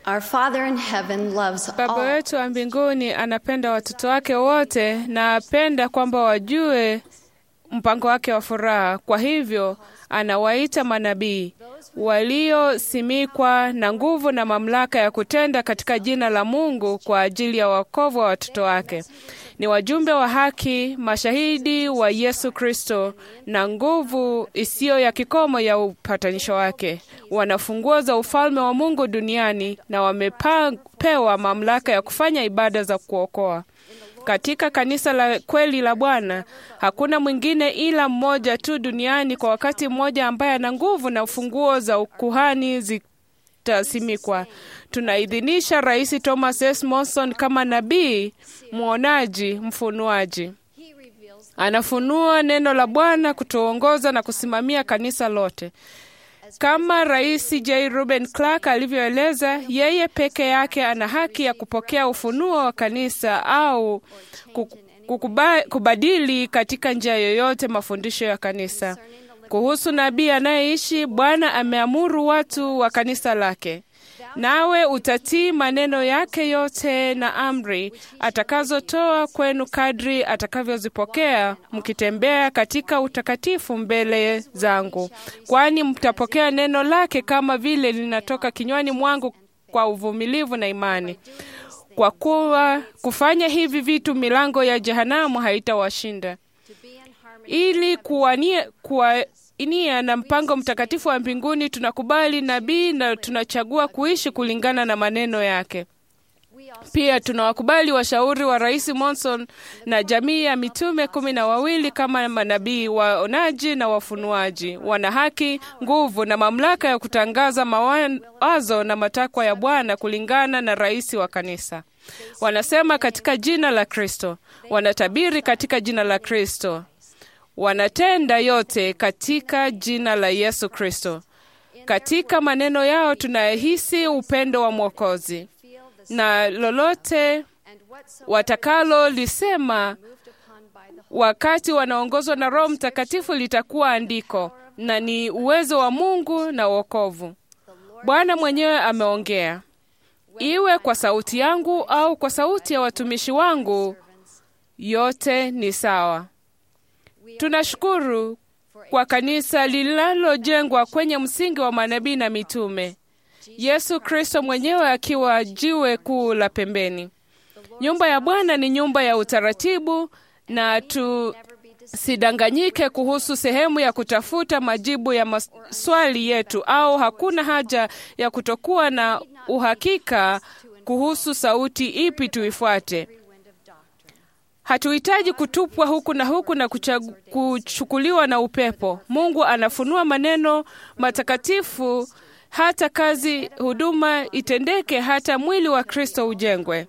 Our Father in heaven loves Baba all. wetu wa mbinguni anapenda watoto wake wote na apenda kwamba wajue mpango wake wa furaha. Kwa hivyo anawaita manabii waliosimikwa na nguvu na mamlaka ya kutenda katika jina la Mungu kwa ajili ya wokovu wa watoto wake. Ni wajumbe wa haki, mashahidi wa Yesu Kristo na nguvu isiyo ya kikomo ya upatanisho wake. Wana funguo za ufalme wa Mungu duniani na wamepewa mamlaka ya kufanya ibada za kuokoa. Katika kanisa la kweli la Bwana hakuna mwingine ila mmoja tu duniani kwa wakati mmoja ambaye ana nguvu na funguo za ukuhani zitasimikwa. Tunaidhinisha Rais Thomas S. Monson kama nabii, mwonaji, mfunuaji. Anafunua neno la Bwana kutuongoza na kusimamia kanisa lote. Kama Rais J. Ruben Clark alivyoeleza, yeye peke yake ana haki ya kupokea ufunuo wa kanisa au kukuba, kubadili katika njia yoyote mafundisho ya kanisa. Kuhusu nabii anayeishi, Bwana ameamuru watu wa kanisa lake nawe utatii maneno yake yote na amri atakazotoa kwenu kadri atakavyozipokea, mkitembea katika utakatifu mbele zangu, kwani mtapokea neno lake kama vile linatoka kinywani mwangu kwa uvumilivu na imani. Kwa kuwa kufanya hivi vitu, milango ya jehanamu haitawashinda. Ili kuwania kuwa nia na mpango mtakatifu wa mbinguni, tunakubali nabii na tunachagua kuishi kulingana na maneno yake. Pia tunawakubali washauri wa Rais Monson na jamii ya mitume kumi na wawili kama manabii waonaji na wafunuaji. Wana haki, nguvu na mamlaka ya kutangaza mawazo na matakwa ya Bwana kulingana na rais wa kanisa. Wanasema katika jina la Kristo, wanatabiri katika jina la Kristo, wanatenda yote katika jina la Yesu Kristo. Katika maneno yao tunahisi upendo wa Mwokozi, na lolote watakalo lisema wakati wanaongozwa na Roho Mtakatifu litakuwa andiko na ni uwezo wa Mungu na wokovu. Bwana mwenyewe ameongea, iwe kwa sauti yangu au kwa sauti ya watumishi wangu, yote ni sawa. Tunashukuru kwa kanisa linalojengwa kwenye msingi wa manabii na mitume, Yesu Kristo mwenyewe akiwa jiwe kuu la pembeni. Nyumba ya Bwana ni nyumba ya utaratibu, na tusidanganyike kuhusu sehemu ya kutafuta majibu ya maswali yetu, au hakuna haja ya kutokuwa na uhakika kuhusu sauti ipi tuifuate. Hatuhitaji kutupwa huku na huku na kuchagu, kuchukuliwa na upepo. Mungu anafunua maneno matakatifu hata kazi huduma itendeke, hata mwili wa Kristo ujengwe,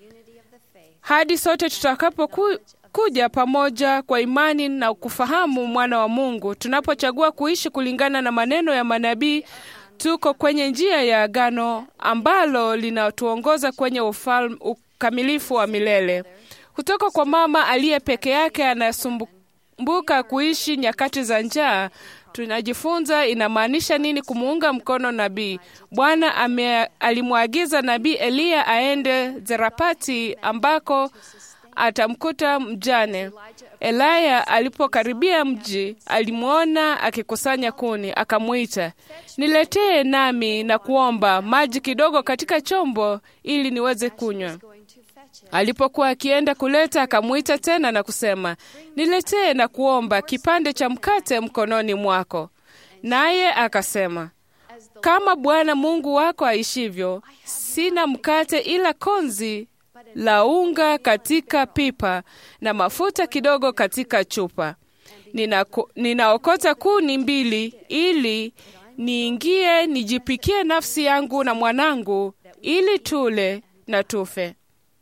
hadi sote tutakapokuja pamoja kwa imani na kufahamu mwana wa Mungu. Tunapochagua kuishi kulingana na maneno ya manabii, tuko kwenye njia ya agano ambalo linatuongoza kwenye ufalme, ukamilifu wa milele kutoka kwa mama aliye peke yake anasumbuka kuishi nyakati za njaa. Tunajifunza inamaanisha nini kumuunga mkono nabii. Bwana alimwagiza nabii Eliya aende Zarepati ambako atamkuta mjane. Elaya alipokaribia mji, alimwona akikusanya kuni, akamwita, niletee nami na kuomba maji kidogo katika chombo ili niweze kunywa. Alipokuwa akienda kuleta, akamwita tena na kusema, niletee na kuomba kipande cha mkate mkononi mwako. Naye akasema, kama Bwana Mungu wako aishivyo, sina mkate ila konzi la unga katika pipa na mafuta kidogo katika chupa. Ninako, ninaokota kuni mbili ili niingie nijipikie nafsi yangu na mwanangu, ili tule na tufe.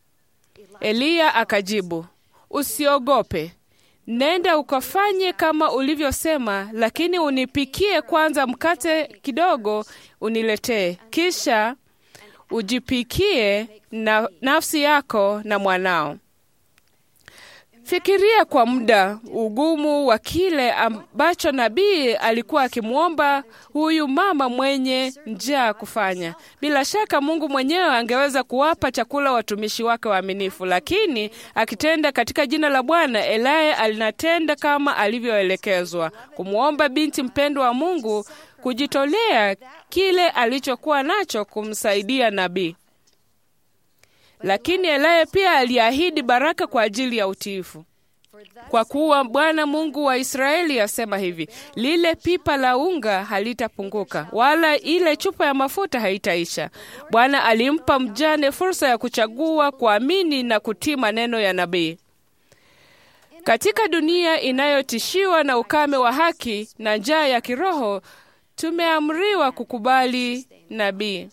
Eliya akajibu, usiogope, nenda ukafanye kama ulivyosema, lakini unipikie kwanza mkate kidogo uniletee, kisha ujipikie na nafsi yako na mwanao. Fikiria kwa muda ugumu wa kile ambacho nabii alikuwa akimwomba huyu mama mwenye njaa kufanya. Bila shaka Mungu mwenyewe angeweza kuwapa chakula watumishi wake waaminifu, lakini akitenda katika jina la Bwana, Elaya alinatenda kama alivyoelekezwa, kumwomba binti mpendwa wa Mungu kujitolea kile alichokuwa nacho kumsaidia nabii. Lakini Elaya pia aliahidi baraka kwa ajili ya utiifu. Kwa kuwa Bwana Mungu wa Israeli asema hivi, lile pipa la unga halitapunguka, wala ile chupa ya mafuta haitaisha. Bwana alimpa mjane fursa ya kuchagua kuamini na kutii maneno ya nabii. Katika dunia inayotishiwa na ukame wa haki na njaa ya kiroho, tumeamriwa kukubali nabii.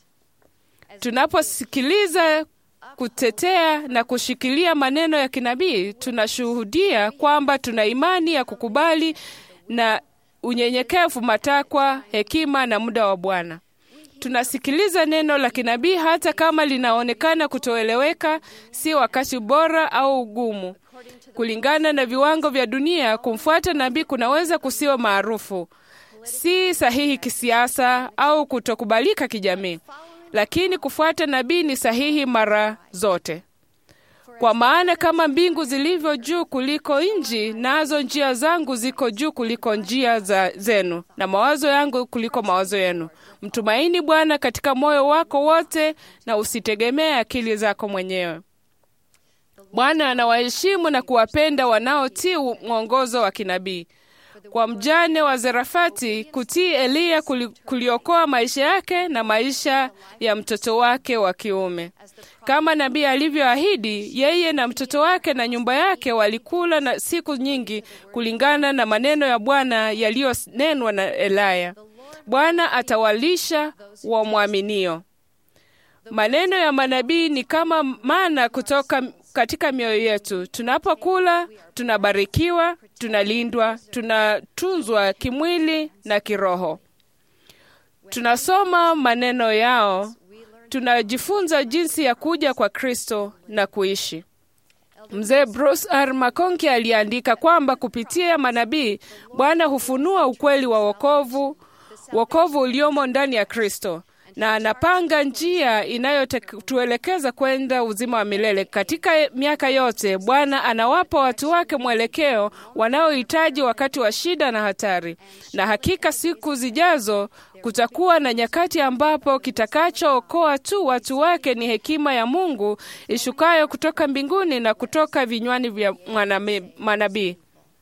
Tunaposikiliza kutetea na kushikilia maneno ya kinabii, tunashuhudia kwamba tuna imani ya kukubali na unyenyekevu matakwa, hekima na muda wa Bwana. Tunasikiliza neno la kinabii hata kama linaonekana kutoeleweka, si wakati bora au ugumu. Kulingana na viwango vya dunia, kumfuata nabii kunaweza kusiwa maarufu, si sahihi kisiasa au kutokubalika kijamii lakini kufuata nabii ni sahihi mara zote, kwa maana kama mbingu zilivyo juu kuliko nchi, nazo njia zangu ziko juu kuliko njia za zenu, na mawazo yangu kuliko mawazo yenu. Mtumaini Bwana katika moyo wako wote, na usitegemee akili zako mwenyewe. Bwana anawaheshimu na kuwapenda wanaotii mwongozo wa kinabii. Kwa mjane wa Zarefati, kutii Eliya kuliokoa maisha yake na maisha ya mtoto wake wa kiume. Kama nabii alivyoahidi, yeye na mtoto wake na nyumba yake walikula na siku nyingi, kulingana na maneno ya Bwana yaliyonenwa na Elaya. Bwana atawalisha wamwaminio. Maneno ya manabii ni kama mana kutoka katika mioyo yetu. Tunapokula tunabarikiwa, tunalindwa, tunatunzwa kimwili na kiroho. Tunasoma maneno yao, tunajifunza jinsi ya kuja kwa Kristo na kuishi. Mzee Bruce R. McConkie aliandika kwamba kupitia manabii Bwana hufunua ukweli wa wokovu, wokovu uliomo ndani ya Kristo na anapanga njia inayotuelekeza kwenda uzima wa milele. Katika miaka yote, Bwana anawapa watu wake mwelekeo wanaohitaji wakati wa shida na hatari, na hakika siku zijazo kutakuwa na nyakati ambapo kitakachookoa tu watu wake ni hekima ya Mungu ishukayo kutoka mbinguni na kutoka vinywani vya manabii.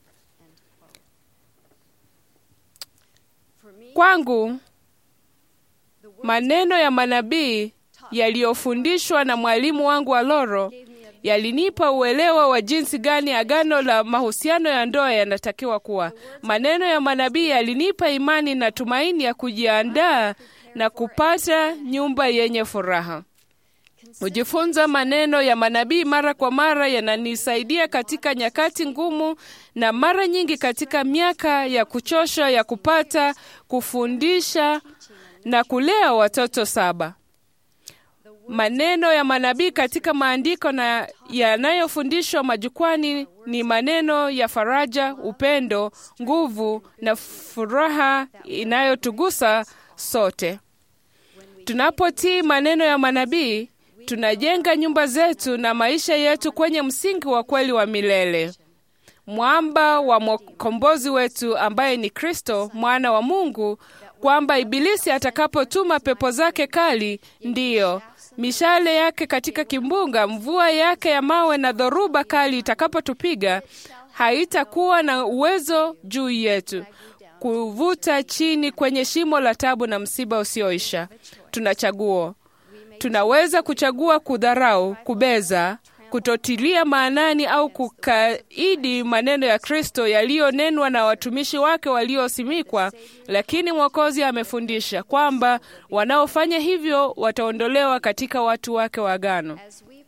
Kwangu maneno ya manabii yaliyofundishwa na mwalimu wangu wa Loro yalinipa uelewa wa jinsi gani agano la mahusiano ya ndoa yanatakiwa kuwa. Maneno ya manabii yalinipa imani na tumaini ya kujiandaa na kupata nyumba yenye furaha. Kujifunza maneno ya manabii mara kwa mara yananisaidia katika nyakati ngumu na mara nyingi katika miaka ya kuchosha ya kupata kufundisha na kulea watoto saba. Maneno ya manabii katika maandiko na yanayofundishwa majukwani ni maneno ya faraja, upendo, nguvu na furaha inayotugusa sote. Tunapotii maneno ya manabii, tunajenga nyumba zetu na maisha yetu kwenye msingi wa kweli wa milele, mwamba wa mkombozi wetu ambaye ni Kristo, mwana wa Mungu, kwamba Ibilisi atakapotuma pepo zake kali, ndiyo mishale yake katika kimbunga, mvua yake ya mawe na dhoruba kali itakapotupiga, haitakuwa na uwezo juu yetu kuvuta chini kwenye shimo la tabu na msiba usioisha. Tuna chaguo. Tunaweza kuchagua kudharau, kubeza, kutotilia maanani au kukaidi maneno ya Kristo yaliyonenwa na watumishi wake waliosimikwa, lakini Mwokozi amefundisha kwamba wanaofanya hivyo wataondolewa katika watu wake wa agano.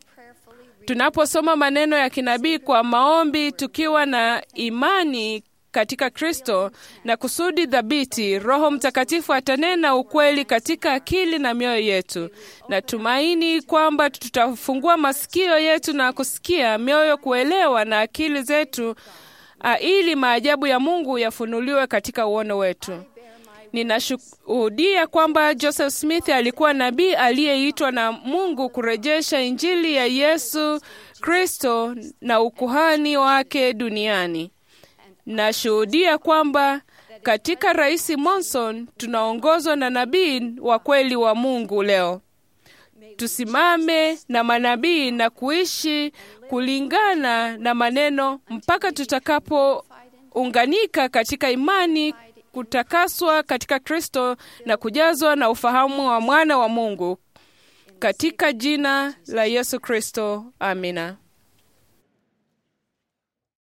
Tunaposoma maneno ya kinabii kwa maombi, tukiwa na imani katika Kristo na kusudi thabiti, Roho Mtakatifu atanena ukweli katika akili na mioyo yetu. Natumaini kwamba tutafungua masikio yetu na kusikia, mioyo kuelewa na akili zetu, a, ili maajabu ya Mungu yafunuliwe katika uono wetu. Ninashuhudia kwamba Joseph Smith alikuwa nabii aliyeitwa na Mungu kurejesha Injili ya Yesu Kristo na ukuhani wake duniani. Nashuhudia kwamba katika Rais Monson tunaongozwa na nabii wa kweli wa Mungu leo. Tusimame na manabii na kuishi kulingana na maneno mpaka tutakapounganika katika imani kutakaswa katika Kristo na kujazwa na ufahamu wa mwana wa Mungu katika jina la Yesu Kristo. Amina.